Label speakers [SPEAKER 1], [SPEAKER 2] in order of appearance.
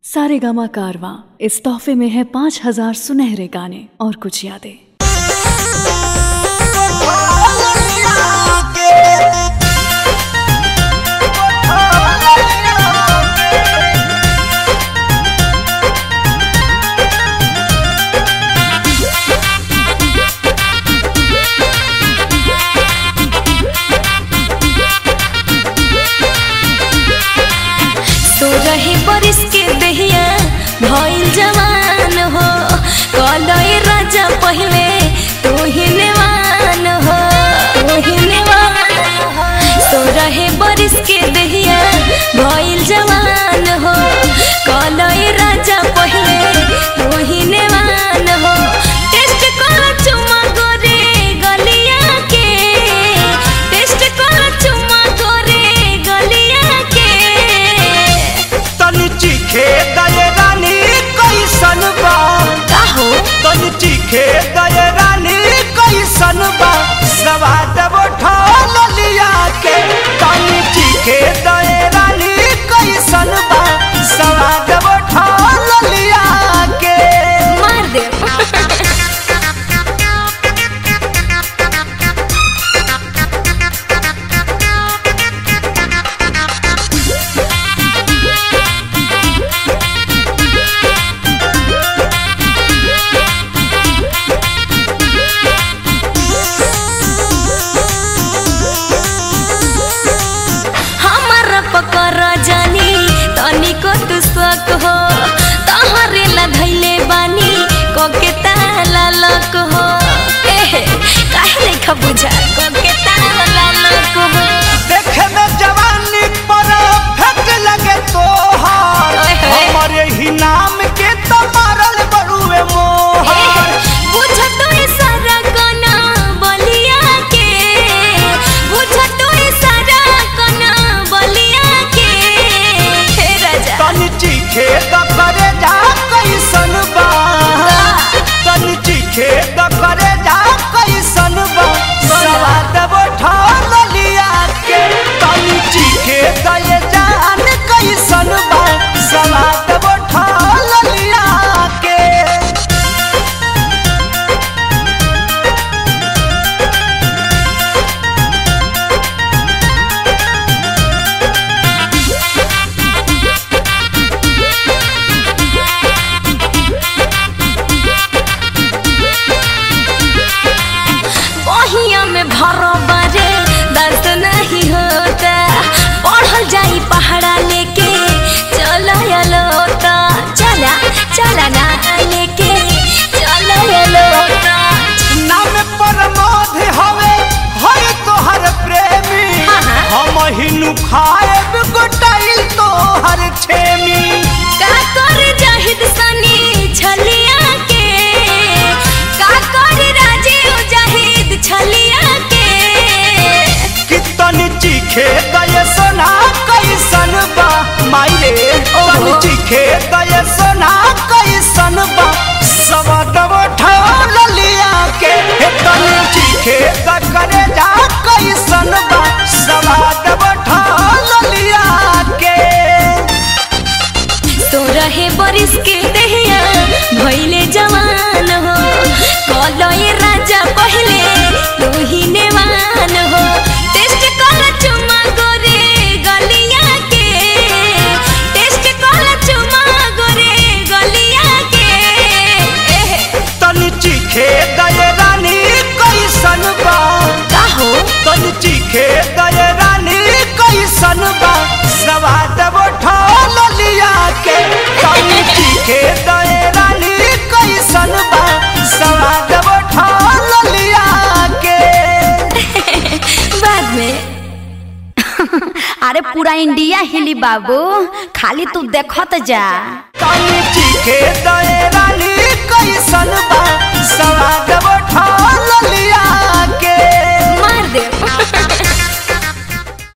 [SPEAKER 1] सारे गामा कारवा इस तोहफे में है पाँच हजार सुनहरे गाने और कुछ यादें
[SPEAKER 2] तो रहे बरिस के दहिया भइल जवान हो कलई राजा पहिले तू ही नेवान हो तू ही नेवान हो तो रहे बरिस के दहिया भइल जवान हो कलई राजा पहिले तू ही नेवान हो टेस्ट कर चुमा गोरे गलिया के टेस्ट कर चुमा गोरे गलिया के
[SPEAKER 3] तनी चीखे दये रानी कैसन बा
[SPEAKER 2] का हो
[SPEAKER 3] तनी चीखे दये रानी कैसन बा सवाद उठा लिया के तनी चीखे दये रानी कैसन बा सवाद उठा लिया के
[SPEAKER 2] मार दे हमारा पकर जानी तनिको तू शक हो तहरे ला धैले बानी कोके ताला लक हो एहे काहे लेखा बुझा कोके ताला लक हो
[SPEAKER 3] देखे में जवानी पर फेंक लगे तोहार
[SPEAKER 2] ओए होए।
[SPEAKER 3] हमारे ही नाम के तो मारल बड़ुए मोहर
[SPEAKER 2] बुझ तो सारा कना बलिया के बुझ तो सारा कना बलिया के हे राजा
[SPEAKER 3] तनी चीखे द करे जा कैसन बा तनी चीखे द करे जा कैसन बा सवाद उठा लिया के तनी चीखे द ये जान कैसन बा सवाद उठा लिया के
[SPEAKER 2] बहिया में भरो बारे दर्द नहीं होता पढ़ल जाई पहाड़ा लेके चलो लोता चला चला ना लेके चलो लोता
[SPEAKER 3] नाम प्रमोद हवे हर तोहर प्रेमी
[SPEAKER 2] हाँ, हाँ।
[SPEAKER 3] हम हिनु खाएब गोटाइल तोहर छेमी
[SPEAKER 2] का कर जाहिद सनी छलिया के का कर राजीव जाहिद छलिया के
[SPEAKER 3] कि तनी चीखे दये सोना कैसन बा माइरे तनी चीखे दये सोना कैसन बा सबद उठा लिया के हे तनी चीखे द करे जा कैसन बा सबद उठा लिया के
[SPEAKER 2] तो रहे बरिस के दहिया भइले जवान हो कलई राजा पहिले तू ही नेवान हो टेस्ट कर चुमा गोरे गलिया के टेस्ट कर चुमा गोरे गलिया के एहे
[SPEAKER 3] तनी चीखे दये रानी कैसन बा
[SPEAKER 2] का हो
[SPEAKER 3] तनी चीखे दये रानी कैसन बा सवाद उठा लिया के तनी चीखे दये रानी कैसन बा सवाद उठा लिया के
[SPEAKER 2] बाद में
[SPEAKER 4] अरे पूरा इंडिया हिली बाबू खाली तू देखत जा
[SPEAKER 3] तनी चीखे दये रानी कैसन बा सवाद उठा